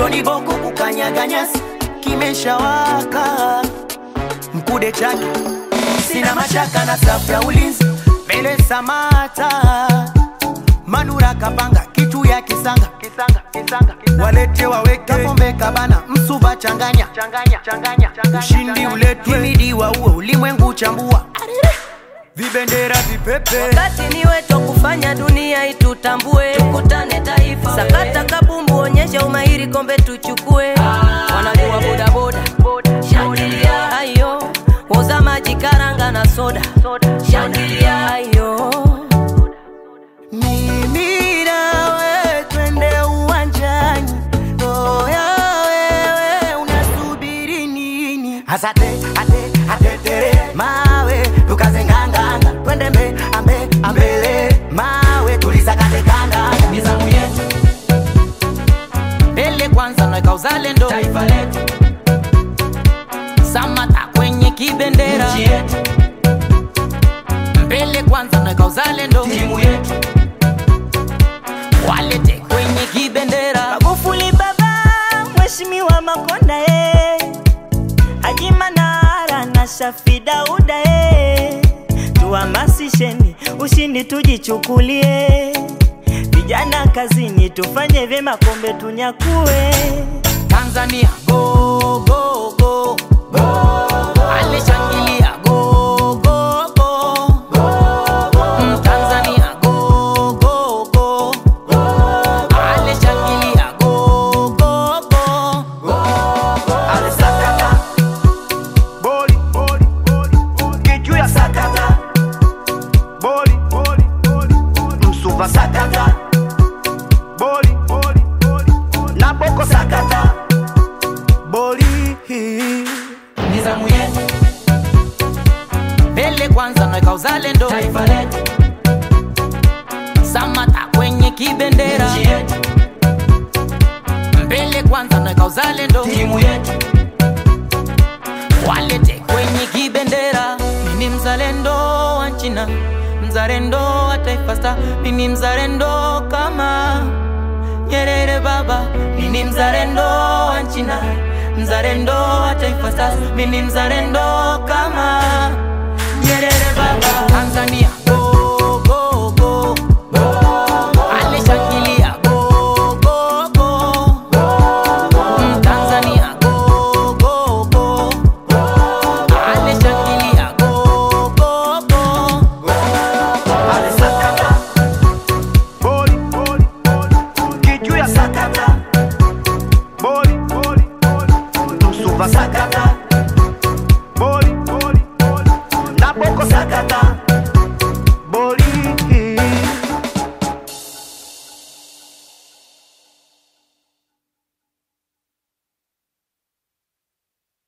kichoni boko kukanyaga nyasi kimeshawaka mkude chake sina mashaka na safu ya ulinzi mbele samata manura kapanga kitu ya kisanga kisanga kisanga, kisanga. walete waweke pombe kabana msuba changanya changanya changanya ushindi uletwe himidi wa uwe ulimwengu chambua vibendera vipepe wakati ni wetu wa kufanya dunia itutambue tukutane taifa sakata kabumbu onyesha umahiri kombe tuchukue wanajua bodaboda shangilia ayo woza maji karanga na soda shangilia ayo mimi nawe twende uwanjani oya wewe unasubiri nini asate ate atetere mawe tukaze nganganga twende mbe ambe ambele mawe tulisakate kanda nizamu yetu mbele kwanza naweka uzalendo taifa letu samata kwenye kibendera nchi yetu mbele kwanza naweka uzalendo timu yetu walete kwenye kibendera Magufuli baba, Mheshimiwa Makonda eh, Haji Manara na Shafi Dauda eh, tuhamasisheni ushindi tujichukulie, vijana kazini tufanye vyema, kombe tunyakue. Tanzania go go go alishangilia go go go Mm, Tanzania go go go alishangilia go go go alisakata boli boli boli boli kiju ya sakata boli boli boli boli msuva sakata boli boli boli boli na boko sakata boli nizamu yetu mbele kwanza naweka uzalendo taifa letu samata kwenye kibendera nchi yetu mbele kwanza naweka uzalendo timu yetu walete kwenye kibendera. Mimi mzalendo wa China, mzalendo wa Taifa Star, mimi mzalendo kama Nyerere baba, mimi mzalendo wa China, mzalendo wa Taifa Stars, mimi mzalendo kama